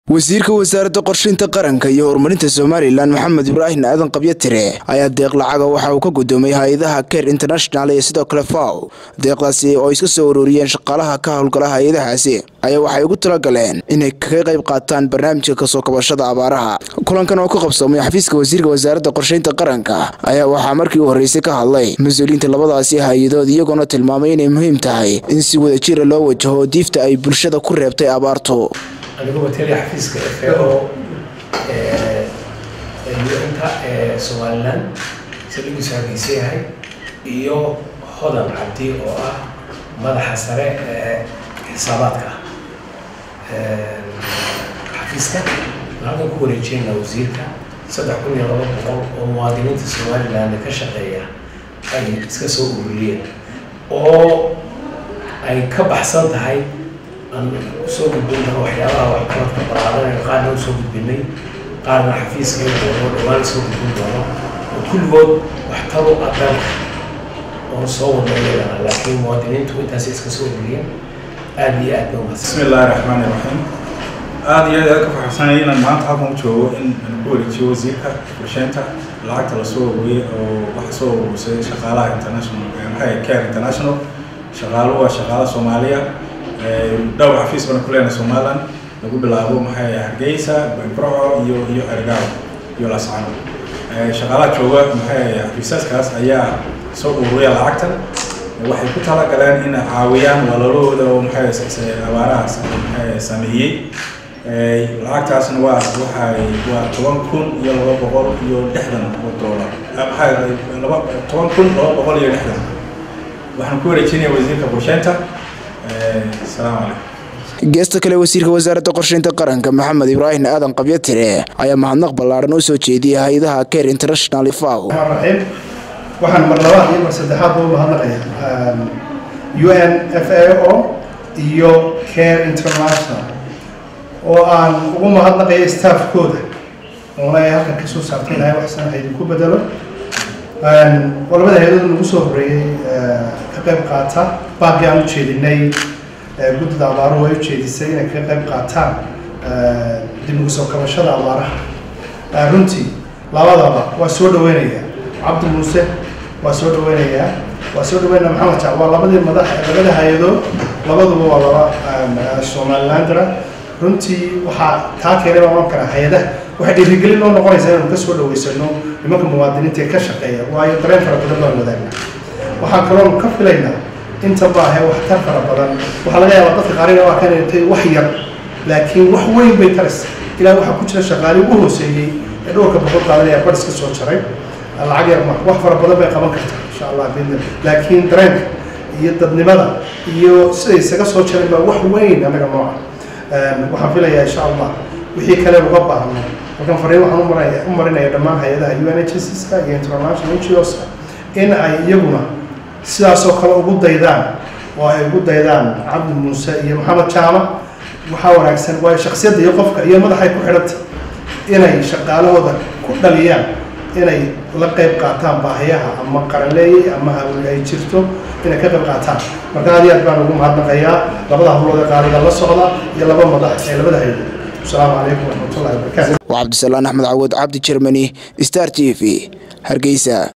wasiirka wasaaradda qorshaynta qaranka iyo horumarinta somalilan maxamed ibraahim aadan qabyatire ayaa deeq lacaga waxa uu ka gudoomay hay-adaha ker international iyo sidoo kale faw deeqdaasi oo iska soo ururiyeen shaqaalaha ka howlgala hay-adahaasi ayaa waxay ugu talagaleen inay kaga qayb qaataan barnaamijka kasoo kabashada abaaraha kulankan oo ka qabsoomay xafiiska wasiirka wasaaradda qorshaynta qaranka ayaa waxaa markii u horreysay ka hadlay mas-uuliyiinta labadaasi hay-adood iyagoona tilmaamay inay muhiim tahay in si wada jira loo wajaho diifta ay bulshada ku reebtay abaartu anigu mataliya xafiiska f a o un-ta ee somalilan saldhigiisu hargeysa yahay iyo hodan cabdi oo ah madaxa sare ee xisaabaadka xafiiska halkan ku wareejeyna wasiirka saddex kun iyo laba boqol oo muwaadiniinta somaliland ka shaqeeya ay iska soo ururiyeen oo ay ka baxsan tahay aan usoo gudbin doono waxyaabaha waxqabadka balaadan qaarna usoo gudbinay qaarna xafiiska doono dhawaan soo gudbin doono oo kulligood waxtaru ah dalka oon soo wadna iyagana laakiin muwaadiniintu intaas iska soo ururiyeen aada iyo aad ba umahadsan bismi illaahi raxmaani raxiim aada iyo aad aad ka faraxsanay inaan maanta halkan u joogo in aan ku wareejiyo wasiirka qorsheynta lacagta lasoo ururiyey oo waxa soo ururisay shaqaalaha international maxay care international shaqaaluhu waa shaqaala soomaaliya dhowr xafiis bana ku leenahay somaliland lagu bilaabo maxay hargeysa burco iyo iyo ergaal iyo lascano shaqaalaha jooga maxay xafiisaskaas ayaa soo ururiya lacagtan waxay ku talagaleen in caawiyaan walaalahooda oo maxay abaarahaas maxay sameeyey lacagtaasna waa waxay waa toban kun iyo laba boqol iyo lixdan oo doolar maxay laba toban kun laba boqol iyo lixdan waxaan ku wareejinaya wasiirka qorsheynta asalaamu calaykum geesta kale wasiirka wasaaradda qorshaynta qaranka maxamed ibraahim aadan qabyatire ayaa mahadnaq ballaaran u soo jeediyay hay-adaha care international faw raxiim waxaan mar labaad iyo mar saddexaad u mahadnaqayaa u n f a o iyo care international oo aan ugu mahadnaqayo staffkooda oona ay halkan kasoo saartay ilahay waxsan ha idinku bedelo waa labada hay-adood nagu soo horreeyey ka qayb qaata baaqii aan u jeedinay guddida abaaruhu ay ujeedisay inay ka qayb qaataan dib ugu soo kabashada abaaraha runtii labadaba waa soo dhaweynayaa cabdi muuse waa soo dhaweynayaa waa soo dhaweynaya maxamed jac waa labadii madax labada hay-adood labaduba waa laba somalilandra runtii waxaa taa keenay baan ohan karaa hay-adaha waxay dhiirigelin noo noqonaysaa inaynu ka soo dhaweysano nimanka muwaadiniinta ee ka shaqeeya waayo dareen fara badan baan wadaagnaa waxaan kaloonu ka filaynaa inta baahe waxtar fara badan waxaa laga yaabaa dadka qaarina waa kan intay wax yar laakiin wax weyn bay taraysa ilaa waxaa ku jira shaqaali ugu hooseeyey ee dhowrka boqol qaadanaya badhis ka soo jaray lacag yar ma wax fara badan bay qaban kartaa insha allah bidna laakiin dareenka iyo dadnimada iyo siday isaga soo jareen baa wax weyn annaga nooca waxaan filayaa insha allah wixii kale uga baahno halkan fariin waxaan umarinaya u marinaya dhammaan hay-adaha u n h s ka iyo international ngos in ay iyaguna sidaasoo kale ugu daydaan oo ay ugu daydaan cabdi muuse iyo maxamed jaama waxaa wanaagsan waayo shaksiyadda iyo qofka iyo madaxay ku xidhanta inay shaqaalahooda ku dhaliyaan inay la qayb qaataan baahiyaha ama qaranleeyey ama hawli ay jirto inay ka qayb qaataan marka aad iyo aad baan ugu mahadnaqayaa labada hawlooda qaaliga la socda iyo laba madax ee labada haydo asalaamu calaykum waraxmatullahi wabarakatu waa cabdisalaan axmed cawad cabdi jermani star t v hargeysa